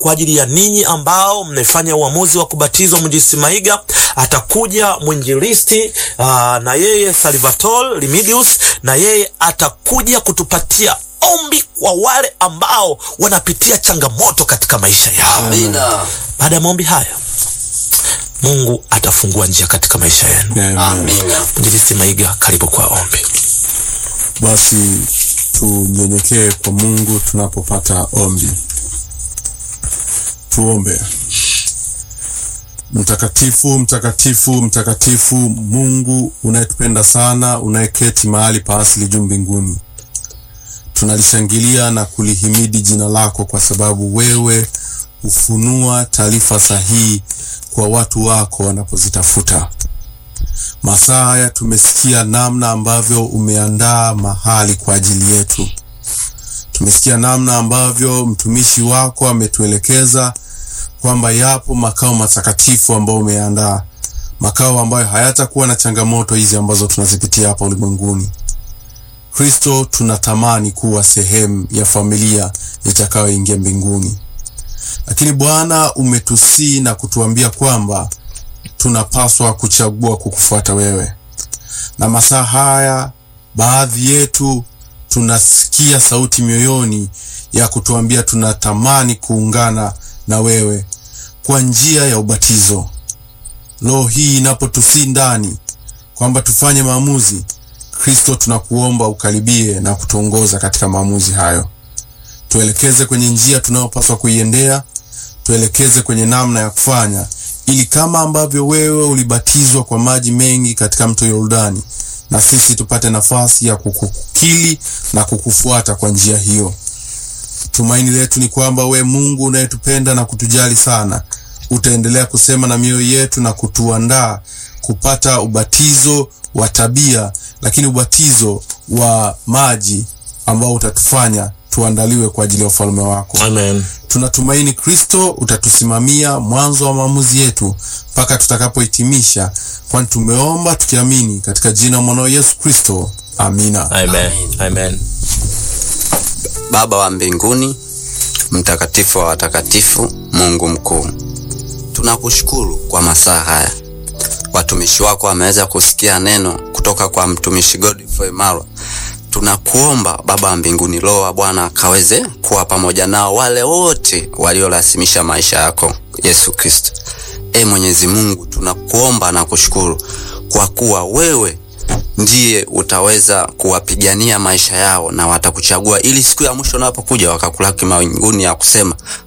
kwa ajili ya ninyi ambao mmefanya uamuzi wa kubatizwa Mwinjilisti Maiga. Atakuja mwinjilisti uh, na yeye Salvatore Limidius, na yeye atakuja kutupatia ombi kwa wale ambao wanapitia changamoto katika maisha yao. Amina. Baada ya maombi haya, Mungu atafungua njia katika maisha yenu. Amen. Amina. Mwinjilisti Maiga, karibu kwa ombi. Basi tunyenyekee kwa Mungu tunapopata ombi. Tuombe. Mtakatifu, mtakatifu, mtakatifu, Mungu unayetupenda sana, unayeketi mahali pa asili juu mbinguni, tunalishangilia na kulihimidi jina lako kwa sababu wewe hufunua taarifa sahihi kwa watu wako wanapozitafuta. Masaa haya tumesikia namna ambavyo umeandaa mahali kwa ajili yetu. Tumesikia namna ambavyo mtumishi wako ametuelekeza kwamba yapo makao matakatifu ambayo umeandaa, makao ambayo hayatakuwa na changamoto hizi ambazo tunazipitia hapa ulimwenguni. Kristo, tunatamani kuwa sehemu ya familia itakayoingia mbinguni, lakini Bwana umetusii na kutuambia kwamba tunapaswa kuchagua kukufuata wewe. Na masaa haya baadhi yetu tunasikia sauti mioyoni ya kutuambia tunatamani kuungana na wewe kwa njia ya ubatizo. Roho hii inapotusii ndani kwamba tufanye maamuzi, Kristo, tunakuomba ukaribie na kutuongoza katika maamuzi hayo. Tuelekeze kwenye njia tunayopaswa kuiendea, tuelekeze kwenye namna ya kufanya ili kama ambavyo wewe ulibatizwa kwa maji mengi katika mto Yordani, na sisi tupate nafasi ya kukukili na kukufuata kwa njia hiyo. Tumaini letu ni kwamba we Mungu unayetupenda na kutujali sana, utaendelea kusema na mioyo yetu na kutuandaa kupata ubatizo wa tabia, lakini ubatizo wa maji ambao utatufanya tuandaliwe kwa ajili ya ufalme wako. Amen. Tunatumaini Kristo utatusimamia mwanzo wa maamuzi yetu mpaka tutakapohitimisha, kwani tumeomba tukiamini katika jina la mwanao Yesu Kristo, amina. Amen. Amen. Baba wa mbinguni, mtakatifu wa watakatifu, Mungu mkuu, tunakushukuru kwa masaa haya. Watumishi wako wameweza kusikia neno kutoka kwa mtumishi Godfrey Marwa. Tunakuomba Baba wa mbinguni, Roho wa Bwana akaweze kuwa pamoja nao wale wote waliorasimisha maisha yako Yesu Kristo. E Mwenyezi Mungu, tunakuomba na kushukuru kwa kuwa wewe ndiye utaweza kuwapigania maisha yao na watakuchagua ili siku ya mwisho unapokuja wakakulaki mawinguni ya kusema